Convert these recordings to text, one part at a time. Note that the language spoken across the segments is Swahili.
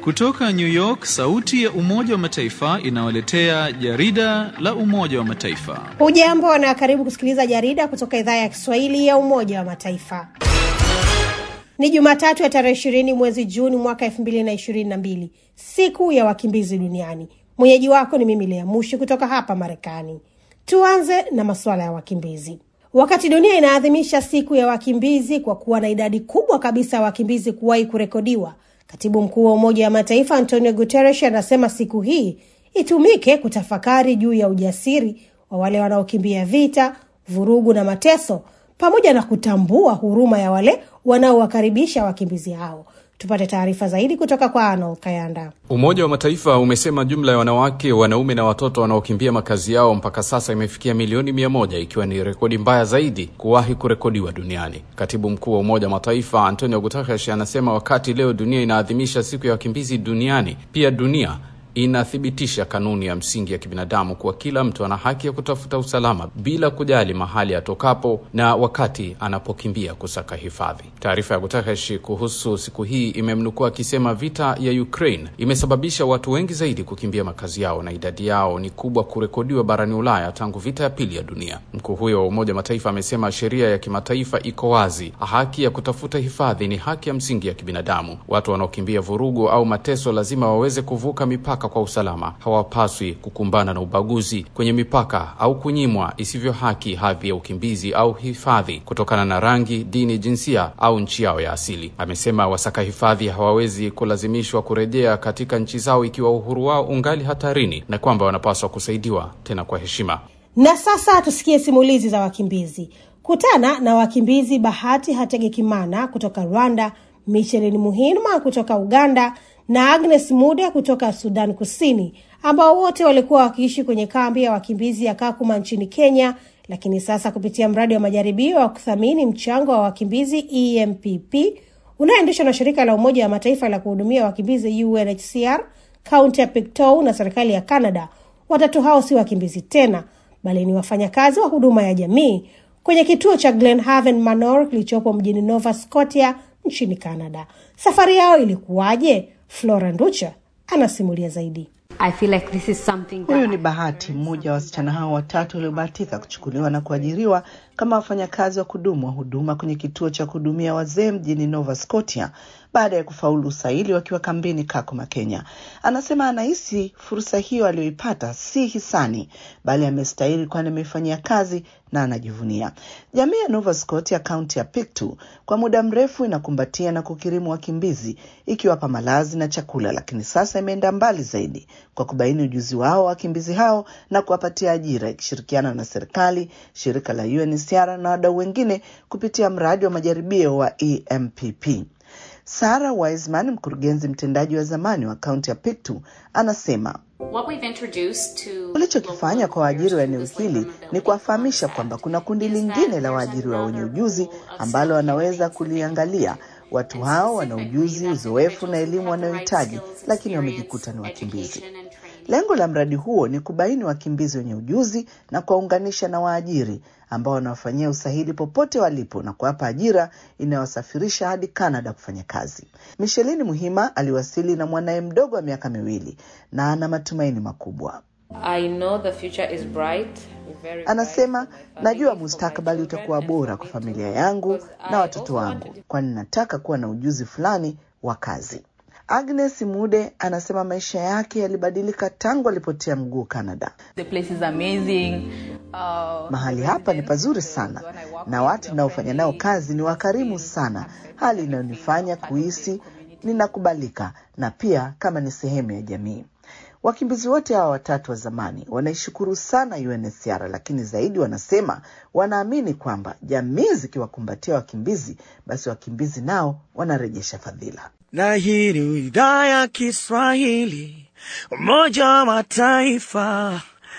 Kutoka New York, sauti ya Umoja wa Mataifa inawaletea jarida la Umoja wa Mataifa. Hujambo na karibu kusikiliza jarida kutoka idhaa ya Kiswahili ya Umoja wa Mataifa. Ni Jumatatu ya tarehe ishirini mwezi Juni mwaka elfu mbili na ishirini na mbili, siku ya wakimbizi duniani. Mwenyeji wako ni mimi Lea Mushi kutoka hapa Marekani. Tuanze na masuala ya wakimbizi. Wakati dunia inaadhimisha siku ya wakimbizi kwa kuwa na idadi kubwa kabisa ya wakimbizi kuwahi kurekodiwa, katibu mkuu wa Umoja wa Mataifa Antonio Guterres anasema siku hii itumike kutafakari juu ya ujasiri wa wale wanaokimbia vita, vurugu na mateso, pamoja na kutambua huruma ya wale wanaowakaribisha wakimbizi hao. Tupate taarifa zaidi kutoka kwa Arnold Kayanda. Umoja wa Mataifa umesema jumla ya wanawake, wanaume na watoto wanaokimbia makazi yao mpaka sasa imefikia milioni mia moja ikiwa ni rekodi mbaya zaidi kuwahi kurekodiwa duniani. Katibu mkuu wa Umoja wa Mataifa Antonio Guterres anasema wakati leo dunia inaadhimisha siku ya wakimbizi duniani, pia dunia inathibitisha kanuni ya msingi ya kibinadamu kuwa kila mtu ana haki ya kutafuta usalama bila kujali mahali atokapo na wakati anapokimbia kusaka hifadhi. Taarifa ya Guterres kuhusu siku hii imemnukua akisema vita ya Ukraine imesababisha watu wengi zaidi kukimbia makazi yao na idadi yao ni kubwa kurekodiwa barani Ulaya tangu vita ya pili ya dunia. Mkuu huyo wa Umoja wa Mataifa amesema sheria ya kimataifa iko wazi, haki ya kutafuta hifadhi ni haki ya msingi ya kibinadamu. Watu wanaokimbia vurugu au mateso lazima waweze kuvuka mipaka kwa usalama. Hawapaswi kukumbana na ubaguzi kwenye mipaka au kunyimwa isivyo haki hadhi ya ukimbizi au hifadhi kutokana na rangi, dini, jinsia au nchi yao ya asili. Amesema wasaka hifadhi hawawezi kulazimishwa kurejea katika nchi zao ikiwa uhuru wao ungali hatarini na kwamba wanapaswa kusaidiwa tena kwa heshima. Na sasa tusikie simulizi za wakimbizi. Kutana na wakimbizi Bahati Hategekimana kutoka Rwanda, Michelin Muhima kutoka Uganda na Agnes Mude kutoka Sudan Kusini, ambao wote walikuwa wakiishi kwenye kambi ya wakimbizi ya Kakuma nchini Kenya, lakini sasa kupitia mradi wa majaribio wa kuthamini mchango wa wakimbizi EMPP unaoendeshwa na shirika la Umoja wa Mataifa la kuhudumia wakimbizi UNHCR, kaunti ya Pictou na serikali ya Canada, watatu hao si wakimbizi tena, bali ni wafanyakazi wa huduma ya jamii kwenye kituo cha Glenhaven Manor kilichopo mjini Nova Scotia nchini Canada. Safari yao ilikuwaje? Flora Nducha anasimulia zaidi. I feel like this is something that Huyu ni Bahati, mmoja wa wasichana hao watatu waliobahatika kuchukuliwa na kuajiriwa kama wafanyakazi wa kudumu wa huduma kwenye kituo cha kuhudumia wazee mjini Nova Scotia baada ya kufaulu usaili wakiwa kambini Kakuma, Kenya. Anasema anahisi fursa hiyo aliyoipata si hisani, bali amestahili, kwani ameifanyia kazi na anajivunia. Jamii ya Nova Scotia, kaunti ya Pictou, kwa muda mrefu inakumbatia na kukirimu wakimbizi ikiwapa malazi na chakula, lakini sasa imeenda mbali zaidi kwa kubaini ujuzi wao wa wakimbizi hao na kuwapatia ajira, ikishirikiana na serikali, shirika la UNHCR na wadau wengine kupitia mradi wa majaribio wa EMPP. Sarah Wiseman, mkurugenzi mtendaji wa zamani wa kaunti ya Pictou, anasema What we've introduced to Tulichokifanya kwa waajiri wa eneo hili ni kuwafahamisha kwamba kuna kundi lingine la waajiriwa wenye ujuzi ambalo wanaweza kuliangalia. Watu hao wana ujuzi, uzoefu na elimu wanayohitaji, lakini wamejikuta ni wakimbizi. Lengo la mradi huo ni kubaini wakimbizi wenye ujuzi na kuwaunganisha na waajiri ambao wanawafanyia usahili popote walipo na kuwapa ajira inayowasafirisha hadi Canada kufanya kazi. Michelin Muhima aliwasili na mwanaye mdogo wa miaka miwili na ana matumaini makubwa. I know the future is bright. Very Anasema, bright. najua mustakabali utakuwa bora kwa familia yangu na watoto wangu, kwani nataka kuwa na ujuzi fulani wa kazi. Agnes Mude anasema maisha yake yalibadilika tangu alipotia mguu Canada. The place is amazing. Uh, Mahali hapa ni pazuri sana na watu ninaofanya nao kazi ni wakarimu sana, hali inayonifanya kuhisi ninakubalika na pia kama ni sehemu ya jamii. Wakimbizi wote hawa watatu wa zamani wanaishukuru sana UNHCR, lakini zaidi wanasema wanaamini kwamba jamii zikiwakumbatia wakimbizi, basi wakimbizi nao wanarejesha fadhila. na hii ni idhaa ya Kiswahili Umoja wa Mataifa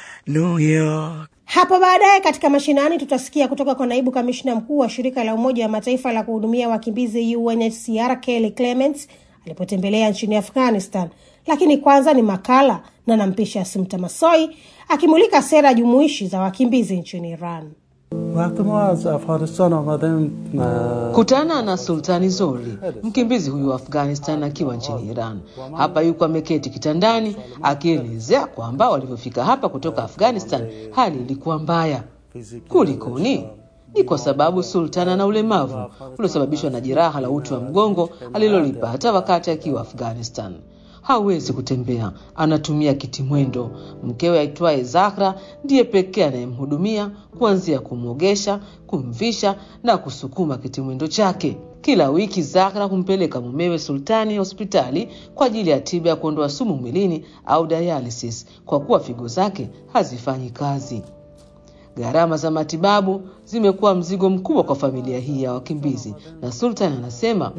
New York. Hapo baadaye katika mashinani tutasikia kutoka kwa naibu kamishna mkuu wa shirika la Umoja wa Mataifa la kuhudumia wakimbizi UNHCR Kelly Clements alipotembelea nchini Afghanistan. Lakini kwanza ni makala na nampisha Simta Masoi akimulika sera jumuishi za wakimbizi nchini Iran. Kutana na Sultani Zori, mkimbizi huyu wa Afghanistan akiwa nchini Iran. Hapa yuko ameketi kitandani akielezea kwamba walivyofika hapa kutoka Afghanistan hali ilikuwa mbaya. Kulikoni? Ni kwa sababu Sultan ana ulemavu uliosababishwa na jeraha la uti wa mgongo alilolipata wakati akiwa Afghanistan. Hawezi kutembea, anatumia kitimwendo. Mkewe aitwaye Zahra ndiye pekee anayemhudumia kuanzia kumwogesha, kumvisha na kusukuma kitimwendo chake. Kila wiki Zahra humpeleka mumewe Sultani hospitali kwa ajili ya tiba ya kuondoa sumu mwilini au dialysis, kwa kuwa figo zake hazifanyi kazi. Gharama za matibabu zimekuwa mzigo mkubwa kwa familia hii ya wakimbizi, na Sultan anasema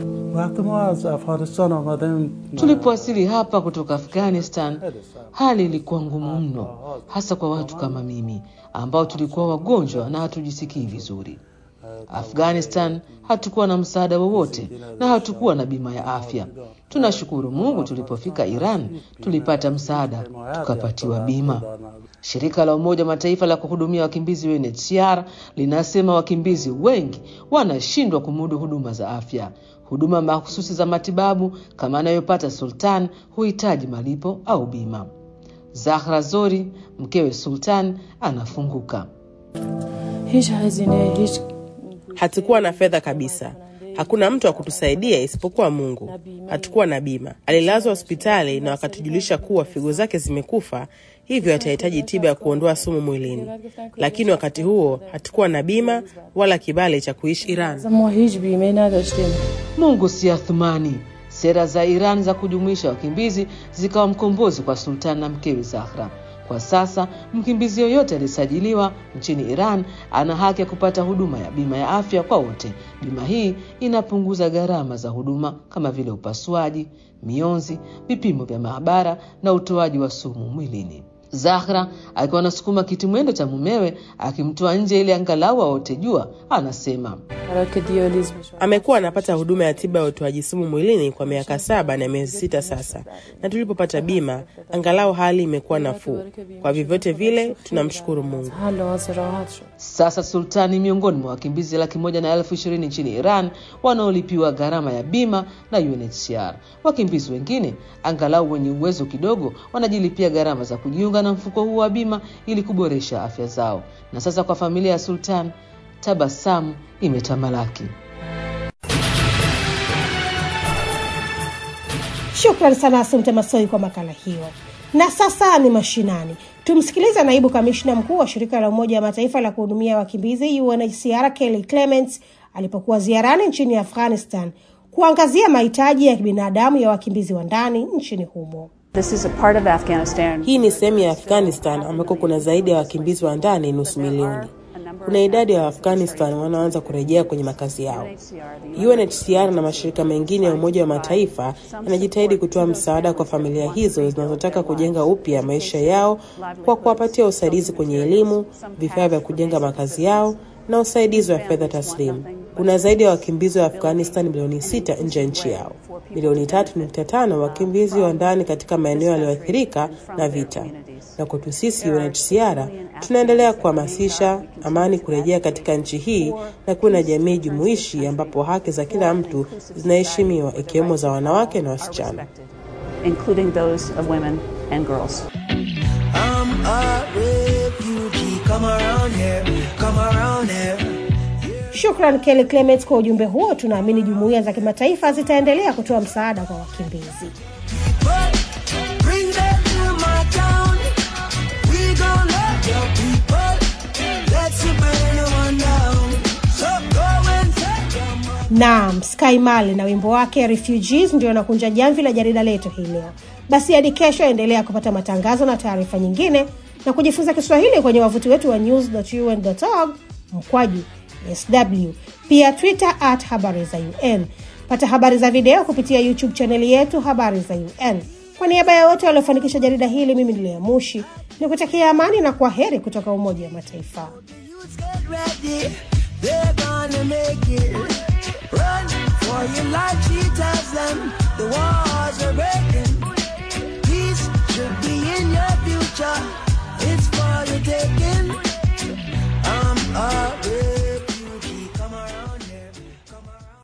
tulipowasili hapa kutoka Afghanistan, hali ilikuwa ngumu mno, hasa kwa watu kama mimi ambao tulikuwa wagonjwa na hatujisikii vizuri. Afghanistan hatukuwa na msaada wowote na hatukuwa na bima ya afya. Tunashukuru Mungu, tulipofika Iran tulipata msaada, tukapatiwa bima. Shirika la Umoja wa Mataifa la kuhudumia wakimbizi UNHCR linasema wakimbizi wengi wanashindwa kumudu huduma za afya. Huduma mahususi za matibabu kama anayopata Sultan huhitaji malipo au bima. Zahra Zori, mkewe Sultan, anafunguka. Hatukuwa na fedha kabisa, hakuna mtu wa kutusaidia isipokuwa Mungu. Hatukuwa na bima. Alilazwa hospitali na wakatujulisha kuwa figo zake zimekufa, hivyo atahitaji tiba ya kuondoa sumu mwilini, lakini wakati huo hatukuwa na bima wala kibali cha kuishi Iran. Mungu si athumani. Sera za Iran za kujumuisha wakimbizi zikawa mkombozi kwa Sultan na mkewe Zahra. Kwa sasa mkimbizi yoyote aliyesajiliwa nchini Iran ana haki ya kupata huduma ya bima ya afya kwa wote. Bima hii inapunguza gharama za huduma kama vile upasuaji, mionzi, vipimo vya maabara na utoaji wa sumu mwilini. Zahra akiwa anasukuma kitimwendo cha mumewe akimtoa nje ili angalau aote jua, anasema Amekuwa anapata huduma ya tiba ya utoaji sumu mwilini kwa miaka saba na miezi sita sasa, na tulipopata bima angalau hali imekuwa nafuu. Kwa vyovyote vile tunamshukuru Mungu. Sasa Sultani miongoni mwa wakimbizi laki moja na elfu ishirini nchini Iran wanaolipiwa gharama ya bima na UNHCR. Wakimbizi wengine angalau wenye uwezo kidogo wanajilipia gharama za kujiunga na mfuko huu wa bima ili kuboresha afya zao. Na sasa kwa familia ya Sultan, tabasamu imetamalaki. Shukran sana Asumte Masoi kwa makala hiyo. Na sasa ni mashinani, tumsikilize naibu kamishna mkuu wa shirika la Umoja wa Mataifa la kuhudumia wakimbizi UNHCR Kelly Clements alipokuwa ziarani nchini Afghanistan kuangazia mahitaji ya kibinadamu ya wakimbizi wa ndani nchini humo. This is a part of Afghanistan. Hii ni sehemu ya Afghanistan ambako kuna zaidi ya wakimbizi wa ndani nusu milioni. Kuna idadi ya Waafghanistan wanaoanza kurejea kwenye makazi yao. UNHCR na mashirika mengine ya Umoja wa Mataifa yanajitahidi kutoa msaada kwa familia hizo zinazotaka kujenga upya maisha yao kwa kuwapatia usaidizi kwenye elimu, vifaa vya kujenga makazi yao na usaidizi wa fedha taslimu. Kuna zaidi ya wakimbizi wa Afghanistan milioni sita nje ya nchi yao, milioni tatu nukta tano wakimbizi wa ndani katika maeneo yaliyoathirika na vita. Na kwetu sisi UNHCR tunaendelea kuhamasisha amani kurejea katika nchi hii na kuwa na jamii jumuishi ambapo haki za kila mtu zinaheshimiwa ikiwemo za wanawake na wasichana. including those of women and girls. I'm a refugee. Come around here, come around here. Shukran Kelly Clement kwa ujumbe huo. Tunaamini jumuiya za kimataifa zitaendelea kutoa msaada kwa wakimbizi. Bring them to my town. We gon' love your people. Let's burn one down. So go and take them. Naam, Sky Mali na wimbo wake Refugees ndio nakunja jamvi la jarida letu hii leo. Basi hadi kesho, endelea kupata matangazo na taarifa nyingine na kujifunza Kiswahili kwenye wavuti wetu wa news.un.org mkwaju sw, pia Twitter at habari za UN. Pata habari za video kupitia YouTube chaneli yetu habari za UN. Kwa niaba ya wote waliofanikisha jarida hili, mimi ni Lea Mushi ni kutakia amani na kwa heri kutoka Umoja wa Mataifa. Get ready. They're gonna make it. Run for your life, cheaters them.